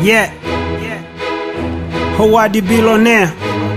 Yeah. Howadi billionaire.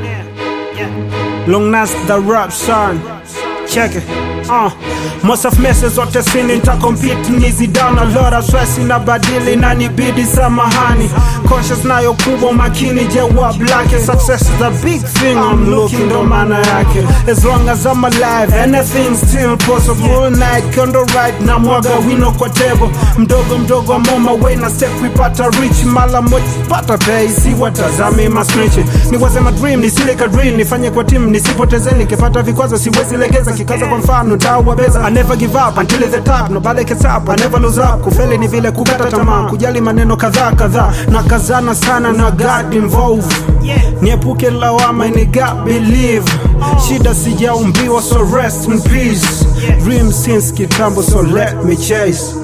Long Nas the rap son. Check it. Uh. Most of messages zote sini nitakompete nizi down a lot of stress inabadili na nibidi samahani conscious nayo kubwa makini je wa black success is a big thing I'm looking ndo maana yake as long as I'm alive anything still possible night kondo right na mwaga wino kwa table mdogo mdogo I'm on my way na step kuipata rich mala moja pata pay si watazame masmichi ni wasema dream nisileka dream nifanye kwa team nisipoteze nikipata vikwazo siwezi legeza kikaza kwa mfano tawabeza I never give up until the top nobody gets up I never lose up kufeli ni vile kukata tamaa kujali maneno kadhaa kadhaa na kazana sana na God involved niepuke lawama ni God believe shida sijaumbiwa so rest in peace dream since kitambo so let me chase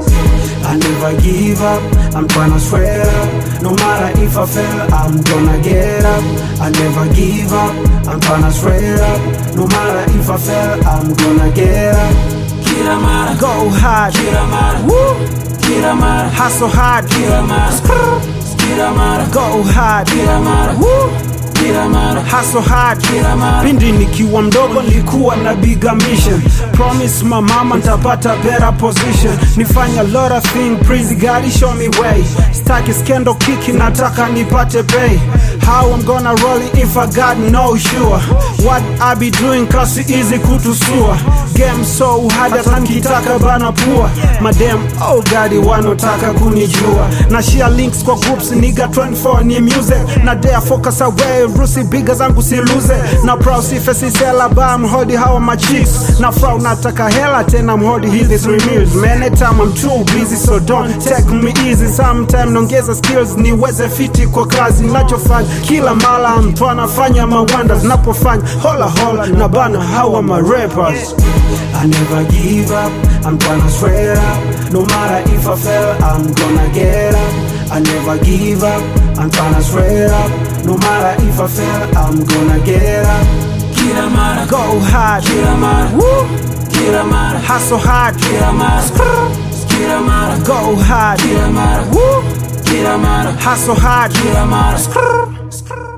I never give up, I'm tryna swear up. No matter if I fail, I'm gonna get up. I never give up, I'm tryna swear up. No matter if I fail, I'm gonna get up. Kila mara, Go hard, kila mara, Woo. kila mara, hustle hard, kila mara, kila mara, go hard, kila mara, Woo. kila mara, hustle hard kila mara. pindi nikiwa mdogo nilikuwa na big ambition promise my mama ntapata better position nifanya lot of thing praise God show me way staki skendo kiki nataka nipate pay how I'm gonna roll it if I got no sure what I be doing kasi easy kutusua game so hard hata nkitaka bana pua madem oh God wanotaka kunijua na share links kwa groups niga 24 ni music na dare focus away rusi biga zangu siluze na proud sifesi sela ba mhodi hawa machicks na proud nataka hela tena mhodi hizi three meals many time I'm too busy so don't take me easy sometime naongeza skills niweze fiti kwa kazi nachofanya kila mara mtu anafanya mawanda zinapofanya hola hola na bana hawa ma rappers I never give up, I'm tryna swear up No matter if I fail, I'm gonna get up I never give up, I'm tryna swear up No matter if I fail, I'm gonna get up Kila mara, Go hard, kila mara, Woo. kila mara, hustle hard kila mara, kila mara, Go hard, kila mara, Woo. kila mara, hustle hard kila mara.